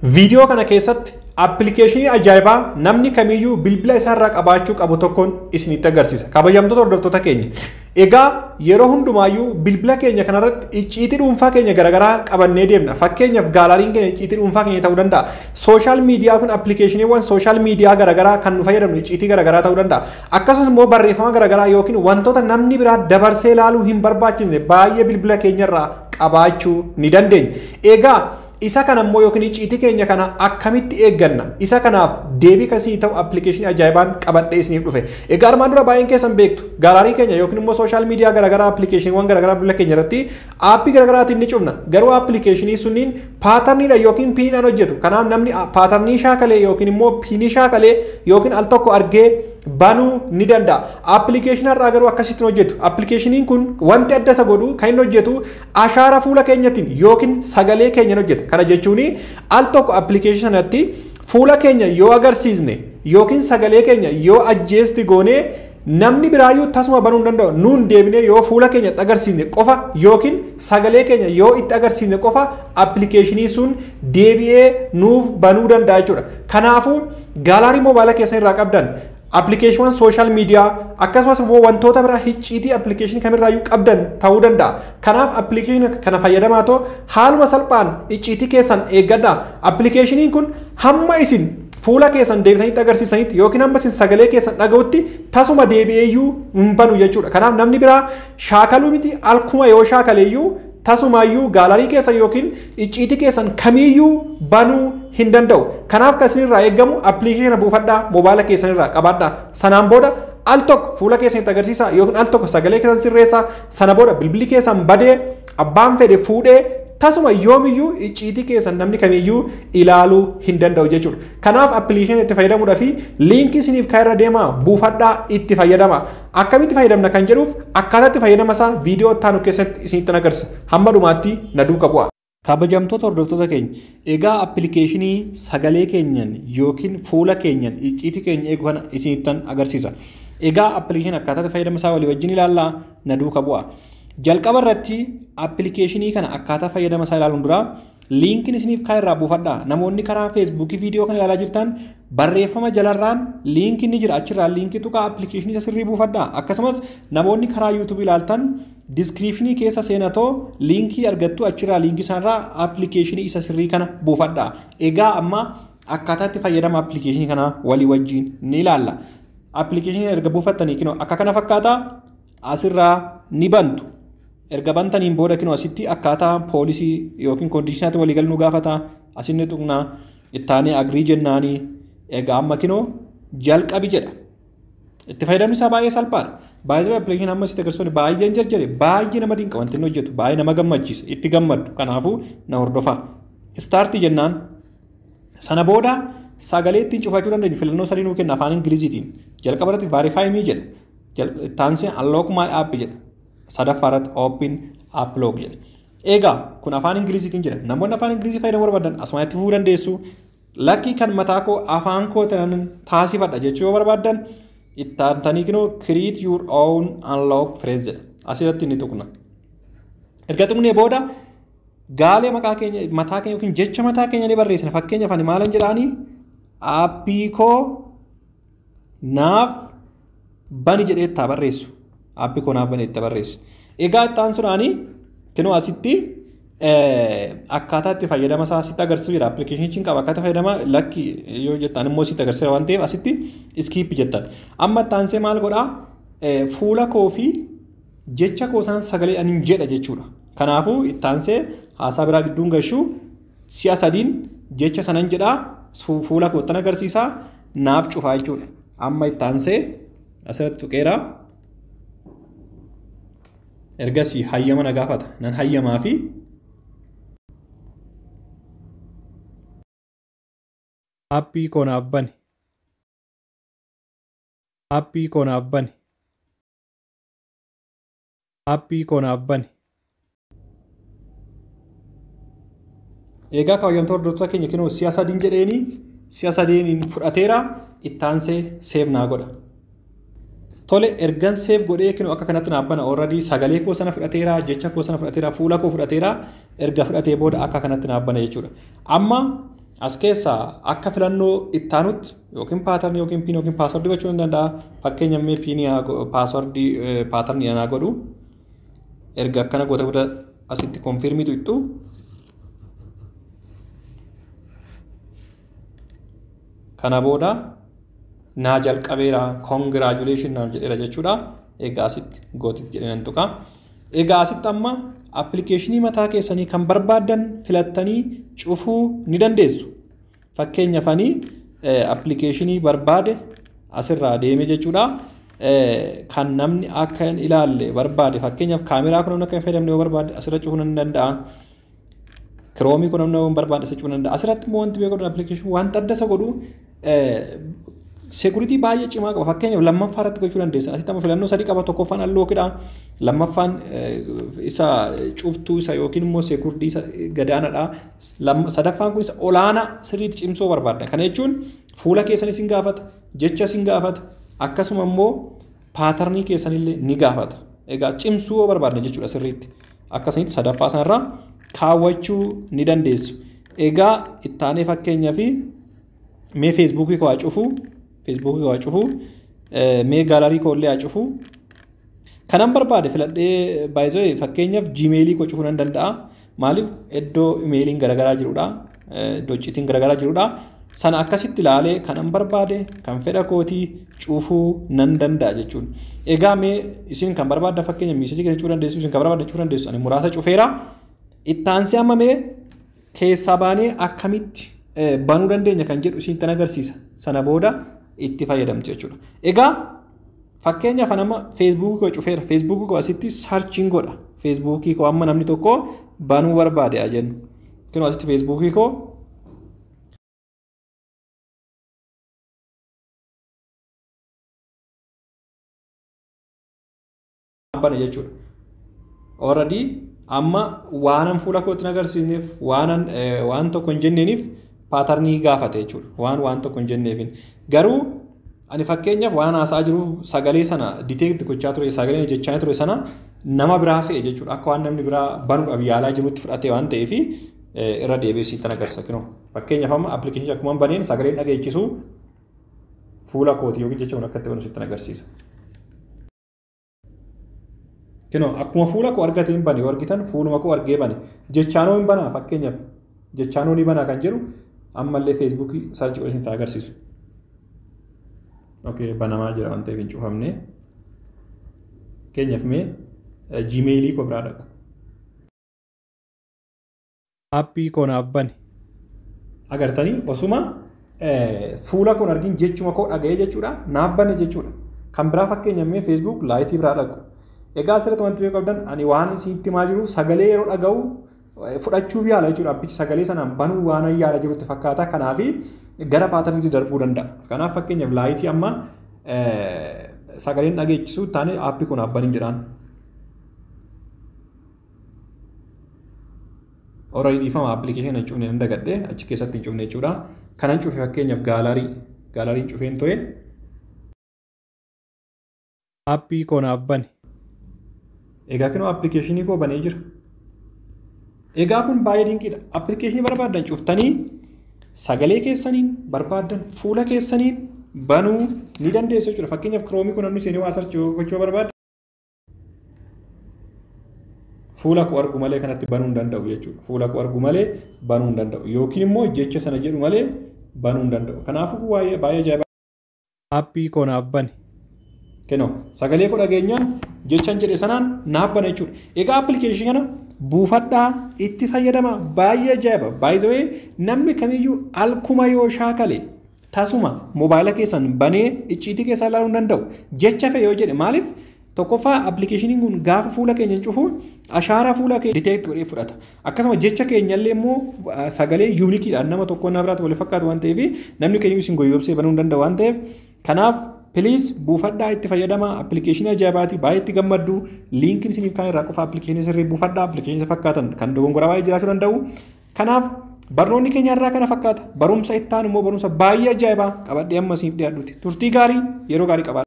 Viidiyoo kana keessatti appilikeeshinii ajaa'ibaa namni kamiyyuu bilbila isaarraa qabaachuu qabu tokkoon isinitti agarsiisa. Kabajamtoota hordoftoota keenya. Egaa yeroo hundumaayyuu bilbila keenya kanarratti icciitii dhuunfaa keenya garaagaraa qabannee deemna. Fakkeenyaaf gaalaariin keenya icciitii dhuunfaa keenya ta'uu danda'a. Sooshaal miidiyaa kun appilikeeshiniiwwan sooshaal miidiyaa garaagaraa kan nu fayyadamnu icciitii garaagaraa ta'uu danda'a. Akkasumas immoo barreeffama garaagaraa yookiin wantoota namni biraa dabarsee ilaaluu hin barbaachisne baay'ee bilbila keenyarraa qabaachuu ni dandeenya. Egaa isa kana immoo yookiin icciitii keenya kana akkamitti eegganna isa kanaaf deebii kasii ta'u appilikeeshinii ajaa'ibaan qabadhee isiniif dhufe egaa armaan dura baay'een keessan beektu gaalaarii keenya yookiin immoo sooshaal miidiyaa garaagaraa appilikeeshiniiwwan garaagaraa bilbila keenya irratti aappii garaagaraatiin ni cufna garuu appilikeeshinii sunniin paatarniidha yookiin piiniidhaan hojjetu kanaaf namni paatarnii shaakalee yookiin immoo piinii shaakalee yookiin al tokko argee banuu ni danda'a. Appilikeeshinii irraa garuu akkasitti hojjetu. Appilikeeshiniin kun wanti adda isa godhu kan inni hojjetu ashaara fuula keenyatiin yookiin sagalee keenyaan hojjeta. Kana jechuun al tokko appilikeeshinii sanatti fuula keenya yoo agarsiisne yookiin sagalee keenya yoo ajjeesti goonee namni biraayyuu tasuma banuu hin danda'u nuun deebinee yoo fuula keenya itti agarsiisne qofa yookiin sagalee keenya yoo itti agarsiisne qofa appilikeeshinii sun deebi'ee nuuf banuu danda'a jechuudha. Kanaafuu gaalaarii moobaayila keessan irraa qabdan appilikeeshiniiwwan sooshaal miidiyaa akkasumas immoo wantoota biraa icciitii appilikeeshinii kamirraayyuu qabdan ta'uu danda'a. Kanaaf appilikeeshinii kana fayyadamaa ta'u haaluma salphaan icciitii keessan eeggadha. Appilikeeshiniin kun hamma isin fuula keessan deebisanitti agarsiisanitti yookiin hamma isin sagalee keessan dhaga'utti tasuma deebi'eeyyuu hin banu jechuudha. Kanaaf namni biraa shaakaluu miti alkuma yoo shaakaleeyyuu tasumaayyuu gaalarii keessan yookiin icciitii keessan kamiyyuu banuu hin danda'u. Kanaaf kan isinirraa eeggamu appilikeeshina buufadhaa moobaayila keessanirraa qabaadhaa. Sanaan booda al tokko fuula keessanitti agarsiisa yookiin al tokko sagalee keessan sirreessa sana booda bilbilli keessan badee abbaan fedhe fuudhee tasuma yoomiyyuu icciitii keessan namni kamiyyuu ilaaluu hin danda'u jechuudha. Kanaaf appilikeeshina itti fayyadamuudhaa fi liinkii isiniif kaa'irra deemaa buufadhaa itti fayyadama. Akkamitti fayyadamna kan jedhuuf akkaataa itti fayyadama isaa viidiyoo ittaanu keessatti isinitti agarsiisa. Hamma dhumaatti na duukaa bu'a. Kabajamtoota hordoftoota keenya egaa appilikeeshinii sagalee keenyan yookiin fuula keenyan icciitii keenya eegu kana isinittan agarsiisa. Egaa appilikeeshinii akkaataa itti fayyadama isaa walii wajjin ilaallaa na duukaa bu'a. Jalqaba irratti appilikeeshinii kana akkaataa fayyadama isaa ilaaluun dura liinkiin isiniif kaa'e irraa buufadhaa. Namoonni karaa feesbuukii viidiyoo kana ilaalaa jirtan barreeffama jalarraan liinkiin ni jira achirraa liinkii tuqaa appilikeeshinii isa sirrii buufadhaa. Akkasumas namoonni karaa yuutuubii ilaaltan diskiriipshinii keessa seenatoo liinkii argattu achirraa liinkii isaarraa appilikeeshinii isa sirrii kana buufadhaa. Egaa amma akkaataa itti fayyadama appilikeeshinii kana walii wajjin ni ilaalla. Appilikeeshinii erga buufattanii kinoo akka kana fakkaata asirraa ni bantu. erga bantaniin booda kinoo asitti akkaataa poolisii yookiin koondishinaatti waliigal nu gaafata asinni tuqnaa ittaanii agrii jennaanii egaa amma kinoo jalqabi jedha. Itti fayyadamni isaa baay'ee salphaadha. Baay'ee appilikeeshinii amma sitti agarsiisu baay'een jarjare baay'ee nama dinqa wanti inni hojjetu baay'ee nama gammachiisa itti gammaddu kanaafuu na hordofaa. Istaartii jennaan sana booda sagalee ittiin cufachuu dandeenyu filannoo sadii nuu kenna afaan ingiliziitiin jalqaba irratti vaarifaayimii jedha taansii unlock my app jedha sadaffaa irratti open upload jedha. Egaa kun afaan ingiliziitiin jedha namoonni afaan ingilizii fayyadamuu barbaadan asumatti fufuu dandeessu lakkii kan mataa koo afaan koo tanan taasifadha jechuu yoo barbaadan ittaantanii kinoo create your own unlock phrase jedha asirratti ni tuqna. Erga tuqnee booda gaalee maqaa keenya mataa keenya yookiin jecha mataa keenya ni barreessina fakkeenyaaf ani maalan jedhaanii aappii koo naaf bani jedhee itti barreessu aappii koo naaf bani itti barreessu. Egaa itti aansuudhaanii kinoo asitti akkaataa itti fayyadama isaa asitti agarsiisu jira appilikeeshiniin qaba akkaataa fayyadama lakki yoo jettan immoo asitti agarsiisa waan ta'eef asitti iskiippi jettan. Amma itti aansee maal godhaa fuula koo fi jecha koo sanan sagalee ani jedha jechuudha. Kanaafuu itti aansee haasaa biraa gidduun gashuu si'a sadiin jecha sanan jedhaa fuula koottan agarsiisaa naaf cufaa jechuudha. Amma itti aansee asirratti tuqeeraa. Ergasii hayyama na gaafata. Nan hayyamaa fi aappii koo naaf bani. Aappii koo naaf bani. Aappii koo naaf bani. Egaa kabajamtoota hordoftoota keenya kinoo si'a sadiin jedheeni si'a sadiin fudhateera ittaansee seef naa godha. Tole ergan seef godhee kinoo akka kanatti naaf bana ooradii sagalee koo sana fudhateera jecha koo sana fudhateera fuula koo fudhateera erga fudhatee booda akka kanatti naaf bana jechuudha. Amma as keessaa akka filannoo ittaanutti yookiin paatarni yookiin piin yookiin paaswordii gochuu ni danda'a. Fakkeenya mee piinii paaswordii paatarnii anaa godhu erga akkana goota booda asitti konfirmiitu ittu kana booda naa jalqabeera koongiraajuleeshin naaf jedheera jechuudha. Egaa asitti gootitti jedhee nan tuqa. Egaa asitti amma appilikeeshinii mataa keessanii kan barbaaddan filattanii cufuu ni dandeessu. Fakkeenyaaf ani appilikeeshinii barbaade asirraa deeme jechuudha. Kan namni akka hin ilaalle barbaade fakkeenyaaf kaameraa kun namni akka hin fayyadamne yoo barbaade asirra cufuu ni danda'a. Kiroomii kun namni yoo barbaade asirra cufuu ni danda'a. Asirratti immoo wanti beekamu appilikeeshinii wanta adda isa godhu seekuritii baay'ee cimaa qaba. Fakkeenyaaf lammaffaa irratti gochuu dandeessan. Asitti amma filannoo sadii qaba. Tokkoffaan allookiidha. Lammaffaan isa cuftuu isa yookiin immoo seekuritii isa gadaanaadha. Sadaffaan kun isa olaanaa sirriitti cimsuu barbaadda. Kana jechuun fuula keessan isin gaafata, jecha isin gaafata, akkasuma immoo paatarnii keessanillee ni gaafata. Egaa cimsuu yoo barbaadne jechuudha sirriitti. Akkasumatti sadaffaa sanarraa kaawwachuu ni dandeessu. Egaa ittaanee fakkeenyaaf mee feesbuukii koo haa cufuu feesbuukii koo haa cufuu mee gaalarii koo illee haa cufuu kanan barbaade filadhee baay'isoo fakkeenyaaf jiimeelii koo cufuu nan danda'a maaliif iddoo imeeliin garaagaraa jirudha iddoo icciitiin garaagaraa jirudha sana akkasitti ilaalee kanan barbaade kan fedha kootii cufuu nan danda'a jechuudha egaa mee isin kan barbaadda fakkeenya miisajii keessa cufuu dandeessu isin kan barbaadda cufuu dandeessu ani muraasa cufeera ittaansee amma mee keessaa baanee akkamitti banuu dandeenya kan jedhu isin tan agarsiisa sana booda itti fayyadamtu jechuudha. Egaa fakkeenyaaf nama feesbuukii koo cufeera feesbuukii koo asitti saarchiin godha feesbuukii koo amma namni tokko banuu barbaade haa jennu. Kunoo asitti feesbuukii koo bane jechuudha. Already amma waanan fuula kootti agarsiisneef waanan waan tokko hin jenneeniif paatarnii gaafate jechuudha. Waan waan tokko hin jenneefin. Garuu ani fakkeenyaaf waan haasaa jiru sagalee sana diteekti gochaa ture sagalee jechaa ture sana nama biraa se'e jechuudha. Akka waan namni biraa banuudhaaf yaalaa jirutti fudhate waan ta'eef irra deebi'ee sitti agarsiisa kunoo. Fakkeenyaaf amma appilikeeshinii akkuma baneen sagaleen dhageechisu fuula kooti yookiin jecha kun akka itti banu sitti agarsiisa. Kunoo akkuma fuula koo argateen bane yoo argitan fuuluma koo argee bane jechaanoo hin banaa fakkeenyaaf jechaanoo ni banaa kan jedhu ammallee feesbuukii saarchi godhee isin agarsiisu. Okay, banamaa jira waan ta'eef hin cufamne. Fakkeenyaaf mee jiimeelii koo biraa dhaqu. Aappii koo naaf bane. Agartanii osuma fuula koon argin jechuma koo dhaga'ee jechuudha naaf bane jechuudha. Kan biraa fakkeenyaaf mee feesbuuk laayitii biraa dhaqu. Egaa asirratti wanti beekuu qabdan ani waan isinitti himaa jiru sagalee yeroo dhaga'u fudhachuuf yaala jechuudha. Abbichi sagalee sanaan banuu waan yaala jirutti fakkaata. Kanaaf gara paatarniitti darbuu danda'a. Kanaaf fakkeenyaaf laayitii amma sagaleen dhageessisu taane aappii kun abbaniin jedhaan. Horii dhiifama appilikeeshinii hin cufne nan dagadhee achi keessatti hin cufne jechuudha. Kanan cufe fakkeenyaaf gaalarii gaalariin cufeen ture. Aappii koo naaf bane. Egaa kunoo appilikeeshinii koo banee jira. Egaa kun baay'ee dinqiidha. Appilikeeshinii barbaaddan cuftanii sagalee keessaniin barbaaddan fuula keessaniin banuu ni dandeessu jechuudha. Fakkeenyaaf kiroomii kun namni seenee waa sarchi gochuu barbaadda. Fuula koo argu malee kanatti banuu hin danda'u jechuudha. Fuula koo argu malee banuu hin danda'u. Yookiin immoo jecha sana jedhu malee banuu hin danda'u. Kanaafuu baay'ee baay'ee ajaa'iba. Aappii koo naaf bane. Kenoo sagalee koo dhageenyaan jechaan jedhe sanaan naaf bane jechuudha. Egaa appilikeeshinii kana buufadhaa itti fayyadama baay'ee ajaa'iba. Baay'isawee namni kamiyyuu alkuma yoo shaakale tasuma moobaayila keessan banee icciitii keessaa ilaaluu hin danda'u. Jecha fe'e yoo jedhe maaliif tokkoffaa appilikeeshiniin kun gaafa fuula keenya cufu ashaaraa fuula keenya diteekti godhee fudhata. Akkasuma jecha keenyallee immoo sagalee yuunikiidhaan nama tokko nama biraatti wal fakkaatu waan ta'eef namni keenya isin goyyobsee banuu hin danda'u waan ta'eef kanaaf Piliis buufadhaa itti fayyadamaa appilikeeshinii ajaa'ibaati baay'ee itti gammaddu liinkiin isiniif kan irraa qofa appilikeeshinii sirrii buufadhaa appilikeeshinii fakkaatan kan dogongoraa baay'ee jiraachuu danda'u. Kanaaf barnoonni keenya irraa kana fakkaata barumsa itti aanu immoo barumsa baay'ee ajaa'ibaa qabadhee amma isiniif dhiyaadhuuti turtii gaarii yeroo gaarii qabaadha.